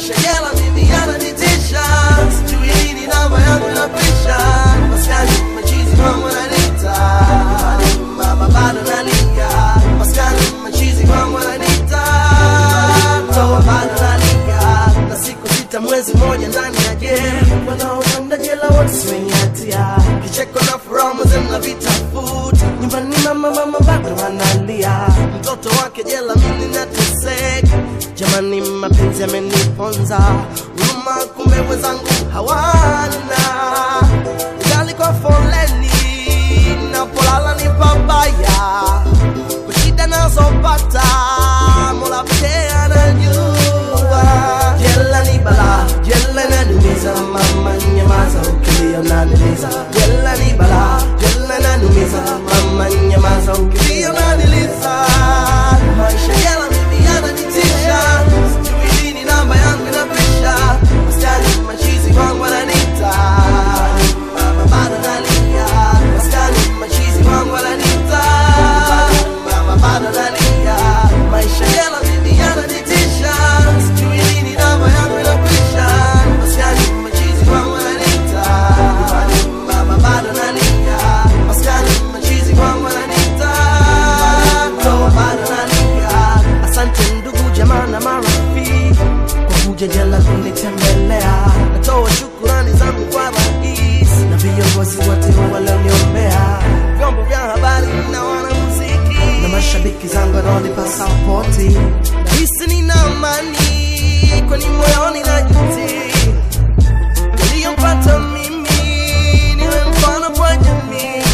maisha jela mimi yananitisha sijui lini namba yangu inapisha maskani machizi kwangu nanita mama bado nalia maskani machizi kwangu nanita toa bado nalia na siku sita mwezi moja ndani ya game wanaokwenda jela wote si wenye hatia kicheko na furaha mwenzenu na vitafuta nyumbani mama mama bado analia mtoto wake jela mimi nateseka jamani mapenzi yameniponza huruma kumbe wenzangu hawana ugali kwa foleni napolala ni pabaya kwa shida nazopata mola pekee anajua jela ni bala jela nanumiza mama nyamaza ukilia unaniliza jela ni bala jela nanumiza mama nyamaza ukilia unaniliza maisha jela mimi yananitisha sijui lini namba yangu inapisha wasichana machizi wangu wananita mama bado nalia wasichana machizi wangu wananita mama bado nalia maisha jela mimi yananitisha sijui lini namba yangu inapisha wasichana machizi wangu wananita mama bado nalia wasichana machizi wangu wananita toa bado nalia asante ndugu jamaa na marafiki kwa kuja jela kunitembelea natoa shukurani zangu kwa rais na viongozi wote walioniombea vyombo vya habari na wanamuziki na mashabiki zangu wanaonipa sapoti nahisi nina amani kwani moyoni na juti yaliyompata mimi niwe mfano kwa jamii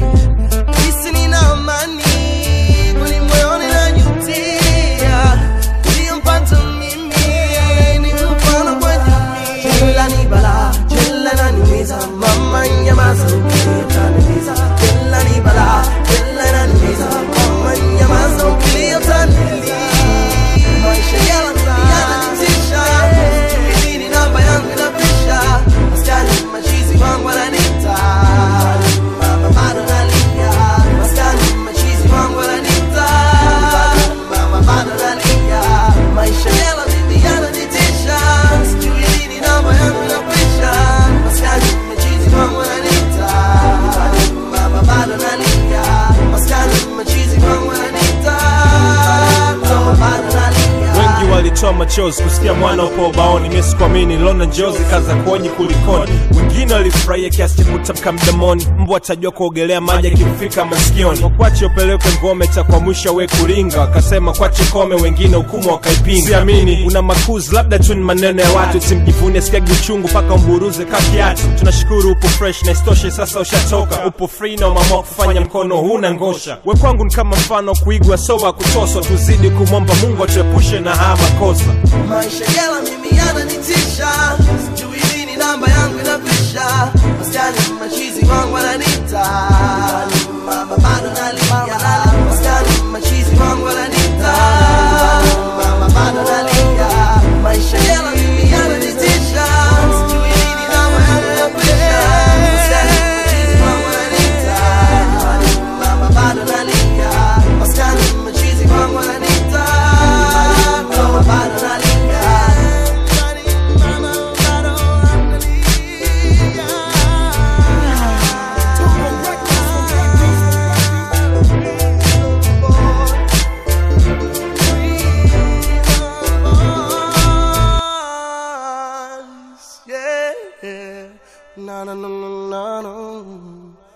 nahisi nina amani kwani moyoni na jutia yaliyompata mimi niwe mfano kwa jamii jela ni bala jela naniumiza mama nyamaza ukilia utaniliza jela ni bala jela naniumiza mama nyamaza ukilia utaniliza maisha jela mimi yananitisha sijui lini namba yangu inapisha wasichana machizi wangu wananita mama bado nalia wasichana machizi wangu wananita mama bado nalia maisha jela mimi yananitisha sijui lini namba yangu inapisha wasichana machizi wangu wananita mama bado nalia wasichana machizi wangu wananita toa bado nalia wengi walitoa machozi kusikia mwana upo ubaoni mimi sikuamini lona njozi kaza kuoji kulikoni wengine walifurahia kiasi cha kutamka mdomoni mbwa atajua kuogelea maji akimfika masikioni wakwache upelekwe ngome cha kwa mwisho we kuringa wakasema kwache kome wengine hukumu wakaipinga siamini una makuzi labda tu ni maneno ya watu simjivune sikiagi uchungu mpaka umburuze kakiatu tunashukuru upo fresh na istoshe sasa ushatoka upo free na umeamua kufanya mkono huna ngosha we kwangu ni kama mfano wa kuigwa soba kutoswa tuzidi kumwomba mungu atuepushe na haya makosa maisha jela mimi yananitisha sijui lini namba yangu inapisha wasichana machizi wangu wananita mama bado nalia wasichana machizi wangu wananita mama bado nalia maisha jela mimi yananitisha sijui lini namba yangu inapisha wasichana machizi wangu wananita mama bado nalia wasichana machizi wangu wananita mama bado nalia Yeah, na na na na na na.